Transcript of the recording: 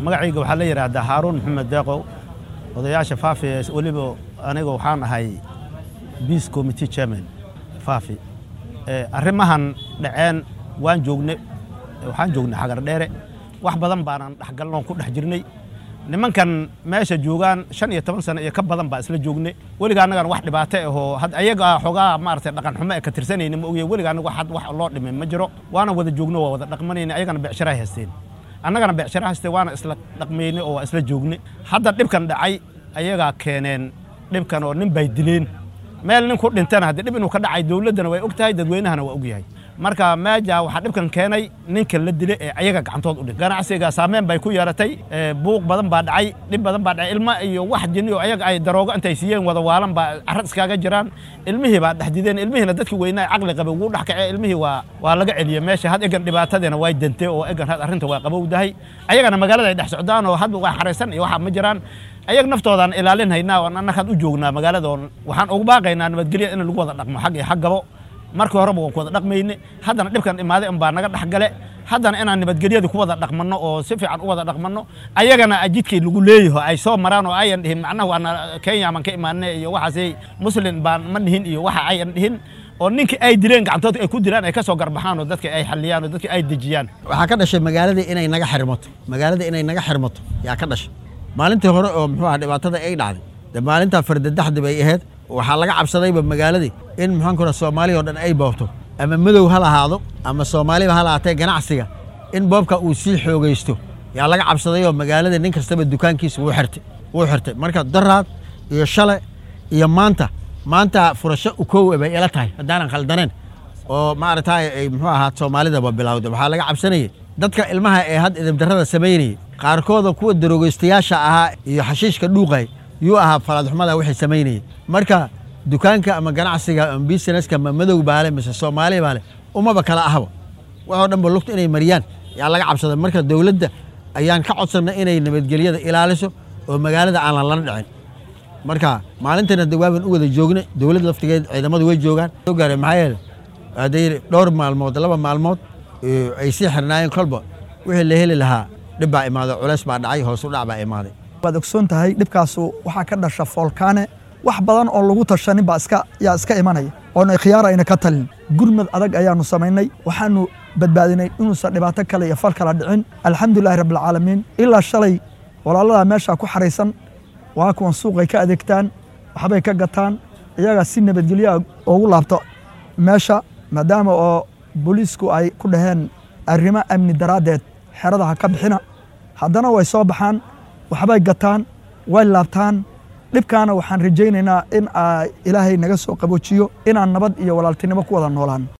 magacayga waxaa la yidhaahdaa haaruun maxamed deeqow odayaasha faafi weliba aniga waxaan ahay peace committee chairman faafi arrimahan dhaceen waan joogne waxaan joognay xagar dheere wax badan baanan dhexgalnoon ku dhex jirnay nimankan meesha joogaan shan iyo toban sano iyo ka badan baa isla joogne weliga annagan wax dhibaato ahoo had ayaga xoogaa maaragtay dhaqan xumo ee ka tirsanayna ma ogyahay weliga annaga had wax loo dhimay ma jiro waana wada joogno waa wada dhaqmanayna ayagana beecsharaay haysteen annagana beecshara haystee waana isla dhaqmayne oo waa isla joogne hadda dhibkan dhacay ayagaa keeneen dhibkan oo nin bay dileen meel nin ku dhintana haddii dhib inuu ka dhacay dowladdana way og tahay dadweynahana waa og yahay marka meeja waxaa dhibkan keenay ninka la dile ee ayaga gacantood u dhin ganacsiga saameyn bay ku yeeratay buuq badan baa dhacay dhib badan baa dhacay ilma iyo wax jinni oo ayaga ay daroogo intay siiyeen wada waalan baa carad iskaaga jiraan ilmihii baa dhex dideen ilmihiina dadkii weynaa caqli qabe ugu dhex kacee ilmihii waa waa laga celiyey meesha had egan dhibaatadeena way dantee oo egan had arrinta waa qabowdahay ayagana magaalada ay dhex socdaan oo hadba waa xaraysan iyo waxa ma jiraan ayag naftoodaan ilaalin haynaa oo annagaan u joognaa magaalada oo waxaan ugu baaqaynaa nabadgelya in lagu wada dhaqmo xag iyo xag gabo markii horeba waan ku wada dhaqmayne haddana dhibkan imaaday unbaa naga dhex gale haddana inaan nabadgelyada ku wada dhaqmanno oo si fiican u wada dhaqmanno ayagana jidkii lagu leeyaho ay soo maraan oo ayan dhihin macnaha waana kenya baan ka imaanay iyo waxaasay muslim baan ma dhihin iyo waxa ayan dhihin oo ninkii ay dileen gacantood ay ku dilaan ay ka soo garbaxaan oo dadka ay xalliyaan oo dadka ay dejiyaan waxaa ka dhashay magaaladii inay naga xirmato magaalada inay naga xirmato yaa ka dhashay maalintii hore oo muxuu aha dhibaatada ay dhacday de maalintaa fardadaxdi bay ahayd waxaa laga cabsadayba magaaladii in maxaan kura soomaaliya oo dhan ay boobto ama madow ha lahaado ama soomaaliba ha lahaatee ganacsiga in boobka uu sii xoogaysto yaa laga cabsaday oo magaalada nin kastaba dukaankiisa wuu xirtay wuu xirtay marka daraad iyo shale iyo maanta maanta furasho ukow bay ila tahay haddaanan khaldaneen oo maaragtay ay muxuu ahaa soomaalidaba bilowday waxaa laga cabsanayay dadka ilmaha ee had idibdarrada samaynayay qaarkooda kuwa darogeystayaasha ahaa iyo xashiishka dhuuqay yuu ahaa falaadxumada wixii samaynayay marka dukaanka ama ganacsiga ama businesska ma madow baale mise soomaali baale umaba kala ahaba waxoo dhanba lugta inay mariyaan yaa laga cabsaday marka dowladda ayaan ka codsannay inay nabadgelyada ilaaliso oo magaalada aan lala dhicin marka maalintana de waaban u wada joogna dowladda laftigeed ciidamadu way joogaan soo gaareen maxaa yeele hadday dhowr maalmood laba maalmood ay sii xirnaayeen kolba wixii la heli lahaa dhib baa imaaday culeys baa dhacay hoos u dhac baa imaaday waad ogsoon tahay dhibkaasu waxaa ka dhasha foolkaane wax badan oo lagu tashanin baa iska yaa iska imanaya oona khiyaar ayna ka talin gurmad adag ayaanu samaynay waxaanu badbaadinay inuusan dhibaato kale iyo fal kala dhicin alxamdulilahi rabbilcaalamiin ilaa shalay walaaladaa meeshaa ku xaraysan waa kuwan suuqay ka adeegtaan waxbay ka gataan iyagaa si nabadgelyoa ugu laabto meesha maadaama oo booliisku ay ku dhaheen arrimo amni daraaddeed xerada ha ka bixina haddana way soo baxaan waxbay gataan way laabtaan dhibkaana waxaan rajaynaynaa in ilaahay naga soo qaboojiyo inaan nabad iyo walaaltinimo ku wada noolaan